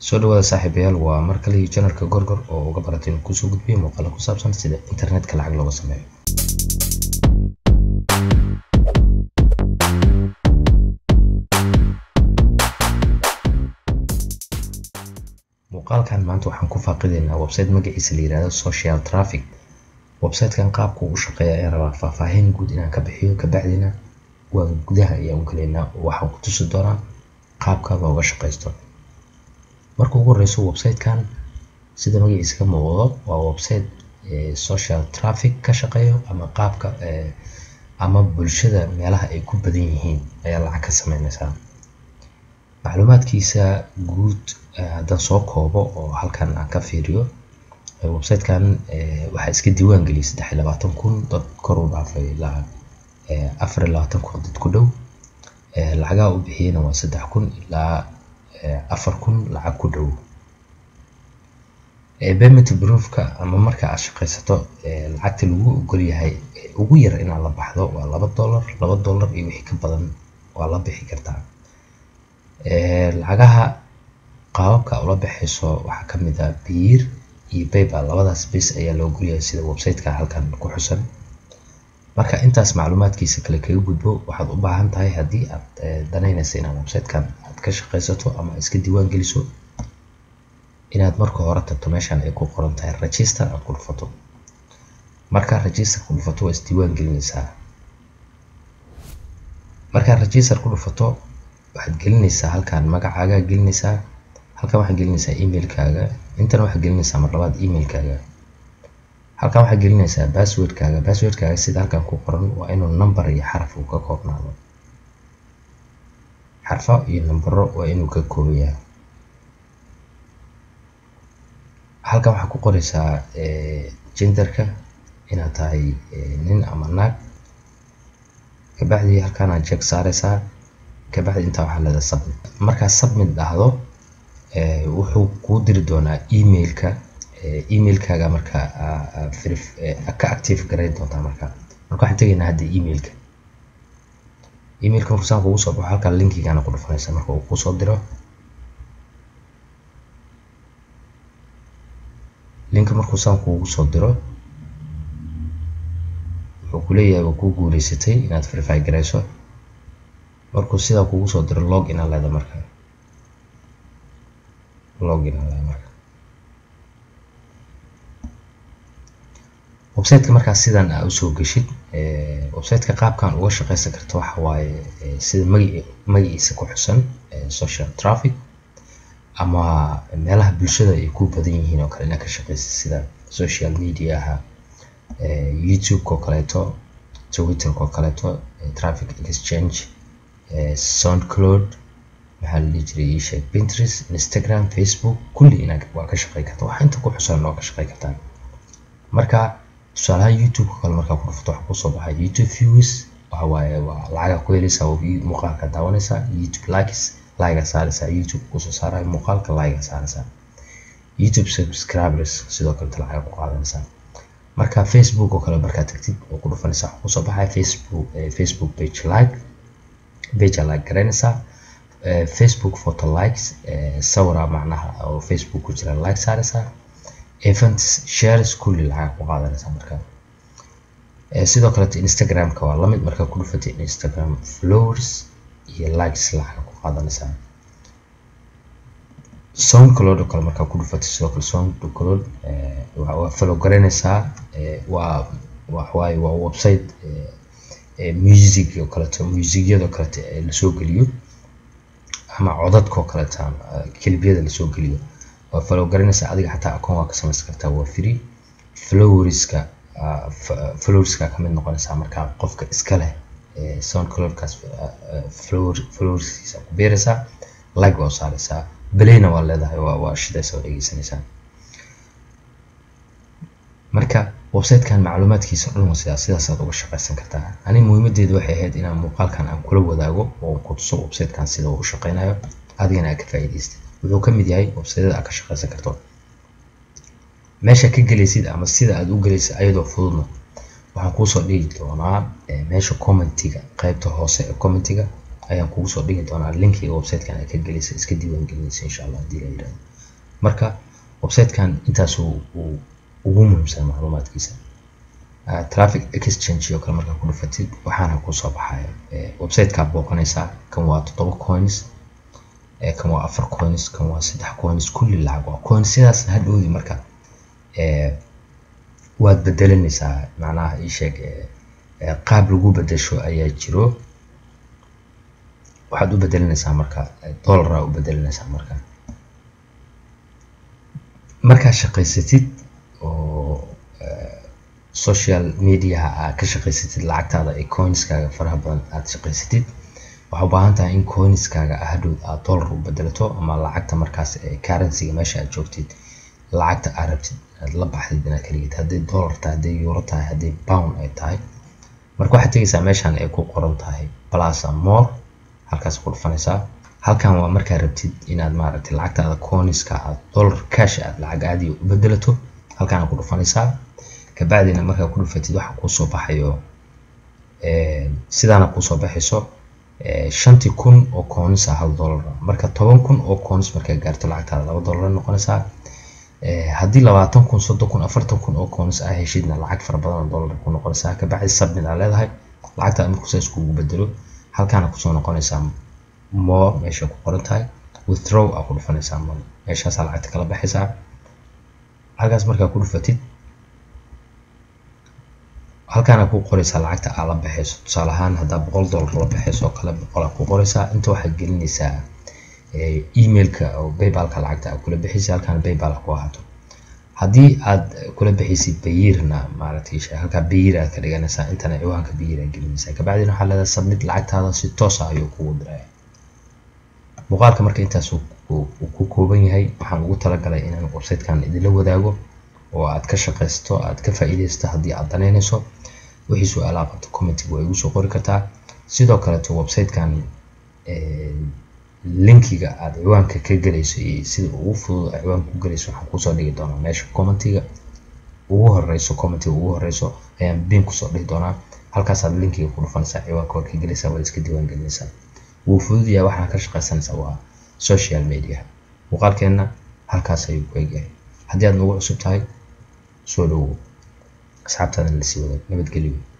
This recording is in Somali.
soo dhawaada saaxiibayaal waa mar kale iyo janarka gorgor oo uga baratay inuu kusoo gudbiyo muuqaalo ku saabsan sida internetka lacag looga sameeyo muuqaalkan maanta waxaan ku faaqideynaa website magaciisa la yihahdo social traffic websitekan qaabku u shaqeeya ayaan rabaa faahfaahin guud inaan ka bixiyo kabacdina waan gudaha ayaan u galeynaa waxaan ku tusi doonaa qaabka looga shaqaysto marka ugu horeyso websitekan sida magaciisa ka muuqdo waa website social traffic ka shaqeeyo ama qaabka ama bulshada meelaha ay ku badan yihiin ayaa lacag ka sameyneysaa macluumaadkiisa guud haddaan soo koobo oo halkan aan ka fiiriyo websitekan waxaa iska diiwaan geliyay saddex iyo labaatan kun dad kor u dhaafay ilaa afar iyo labaatan kun dad ku dhow lacagaha u bixiyeyna waa saddex kun ilaa afar kun lacag ku dhow payment proofka ama marka aad shaqaysato lacagta lagu ogol yahay ugu yar inaad la baxdo waa laba dollar laba dollar iyo wixii ka badan waa la bixi kartaa lacagaha qaababka ula baxayso waxaa ka mid ah biir iyo paypal labadaas bes ayaa la ogolyahay sida websiteka halkan ku xusan marka intaas macluumaadkiisa kale kaga gudbo waxaad u baahan tahay haddii aad danaynaysa inaad websitekan aad ka shaqaysato ama iska diiwaan geliso inaad marka hore tagto meeshan ay ku qoran tahay register aad ku dhufato markaa register ku dhufato waa isdiiwaan gelinaysaa markaad register ku dhufato waxaad gelinaysaa halkan magacaaga gelinaysaa halkan waxaad gelinaysaa emailkaaga intana waxaad gelinaysaa mar labaad emailkaaga halkan waxaad gelinaysaa passwordkaaga passwordkaaga sida halkan ku qoran waa inuu number iyo xaraf uu ka koobnaado xarfo iyo nambaro waa inuu ka kooban yahay halkan waxaad ku qoraysaa genderka inaad tahay nin ama naag kabacdi halkan aad jeeg saaraysaa kabacdi intaa waxaa leedahay submit markaad submit dhahdo wuxuu kuu diri doonaa emailka emailkaaga marka ka active garayn doontaa marka marka waxaan tegaynaa hadda emailka emailka markuu saan kugu soo baxo halkan linkigaana ku dhufanaysa marka uu kusoo diro linka markuu saan kugu soo diro wuxuu kuleeyahay waa kuu guuleysatay inaad verify garayso markuu sidaa kugu soo diro log in leeda marka log in leeda marka websiteka markaa sidan aa usoo geshid websiteka qaabkan uga shaqeysan karta waxa waaye sida magaci magaciisa ku xusan social traffic ama meelaha bulshada ay ku badan yihiin oo kale inaad ka shaqeysid sida social mediaha youtube-ka oo kaleeto twitterka oo kaleeto traffic exchange soundcloud maxaa la dhihi jiray iisheeg pinterest instagram facebook kulli inaad waa ka shaqey karta waxa inta ku xusan oo ka shaqey kartaa marka tusaalahaan youtube-ka kale markaa ku dhufto waxaa kusoo baxay youtube views waxa waaye waa lacaga ku helaysaa oo muuqaalka daawanaysaa youtube likes laiga saaraysaa youtube kusoo saarayo muuqaalka laiga saaraysaa youtube subscribers sidoo kaleto lacaga ku qaadanaysaa marka facebook oo kale markaa tagtid oo ku dhufanaysaa waxaa kusoo baxaya facebook facebook page like page aa like garaynaysaa facebook photo likes sawira macnaha oo facebook ku jira like saaraysaa events shares kulli lacag ku qaadanaysaa marka sidoo kaleto instagramka waa lamid markaa ku dhufatay instagram flowers iyo likes lacag ku qaadanaysaa soundcloud oo kale markaa ku dhufatay sidoo kale soundcloud waa follow garaynaysaa waa waxawaaye waa website music oo kaleeto musicyada oo kaleeto lasoo geliyo ama codadka oo kaleeto kelibyada lasoo geliyo waa follow garanaysaa adiga xataa akoon waa ka samaysan kartaa waa free flowerska flowerska ka mid noqonaysaa markaa qofka iska leh soundcloudkaas flower flowerskiisa ku beeraysaa like waa u saaraysaa belayna waa leedahay waa waa shidaysa waa dhegeysanaysaa marka websitekan macluumaadkiisa dhan waa sidaas sidaasaad uga shaqaysan kartaa ani muhiimadeedu waxay ahayd inaan muuqaalkan aan kula wadaago oo ku tuso websitekan sida uu u shaqeynayo adigana aad ka faa'iidaystid wuxuu ka mid yahay websiteyada aad ka shaqaysan karto meesha ka gelaysid ama sida aad u gelaysid ayadoo fududna waxaan kuusoo dhigi doonaa meesha commentiga qaybta hoose ee commentiga ayaan kugu soo dhigi doonaa linkiga websitekan aad ka gelaysa iska diiwaan gelinaysa insha allah haddii la yidhahdo marka websitekan intaas uu ugu muhiimsan macluumaadkiisa traffic exchange oo kale markaa ku dhufatid waxaana kusoo baxaya websitekaa booqanaysaa kan waa toddoba coins kan waa afar coins kan waa saddex coins kulli lacag waa coins sidaas hadhowdi marka waad bedelanaysaa macnaha ii sheeg qaab lagu bedesho ayaa jiro waxaad u bedelanaysaa marka dollara u bedelanaysaa marka markaad shaqaysatid oo social mediaha aad ka shaqaysatid lacagtaada ee coinskaaga faraha badan aad shaqaysatid waxaa u baahan tahay in coinskaaga hadhow aad dollar u bedelato ama lacagta markaas ee currencyga meesha aad joogtid lacagta aad rabtid aad la baxdid inaad kaligid hadday dollar tahay hadday euro tahay hadday pound ay tahay marka waxaad tegaysaa meeshan ay ku qoran tahay plaza more halkaas ku dhufanaysaa halkan waa markaa rabtid inaad maaragtay lacagtaada coinska aad dollar cash aad lacag caadiya u bedelato halkaana ku dhufanaysaa kabacdina markaa ku dhufatid waxa kuusoo baxayo sidaana kuusoo baxayso shantii kun oo coins ah hal dollar marka toban kun oo coins markaa gaarto lacagtaada laba dollar noqonaysaa haddii labaatan kun soddon kun afartan kun oo coins ah heshidna lacag fara badan oo dollar ku noqonaysaa kabacdi submit aa leedahay lacagtaada markuu saas kugu bedelo halkaana kusoo noqonaysaa more meesha ku qoran tahay withdraw aa ku dhufanaysaa money meeshaasaa lacagta kala baxaysaa halkaas markaa ku dhufatid halkaana ku qoraysaa lacagta aa la baxayso tusaale ahaan haddaa boqol dollar la baxayso oo kale boqol aa ku qoraysaa inta waxaad gelinaysaa emailka oo paybalka lacagta aad kula bixisay halkaana paybal ku ahaato haddii aad kula bixisay bayirna maaragtay halkaa bayir aad ka dhiganaysaa intana ciwaanka bayir aad gelinaysaa kabacdina waxaa leedahay submit lacagtaada si toos ah ayuu kugu diraya muuqaalka marka intaas uu ku kooban yahay waxaan ugu talagalay inaan websitekan idinla wadaago oo aad ka shaqaysto aad ka faa'iidaysto haddii aad danaynayso wixii su-aalaha qabto commentiga waa igu soo qori kartaa sidoo kaleto websitekan linkiga aad ciwaanka ka gelayso iyo sida ugu fudud aad ciwaanka ku gelayso waxaan kusoo dhigi doonaa meesha commentiga ugu horeyso commentiga ugu horeyso ayaan bin kusoo dhihi doonaa halkaasaad linkiga ku dhufanaysaa ciwaanka waa ka gelaysaa waad iska diiwaan gelinaysaa wuu fudud yahay waxaan ka shaqaysanaysaa waa social media muuqaalkeenna halkaas ayuu ku egyahay haddii aad nagu cusub tahay soo dhowow asxaabtaadana lasii wadaag nabadgelyo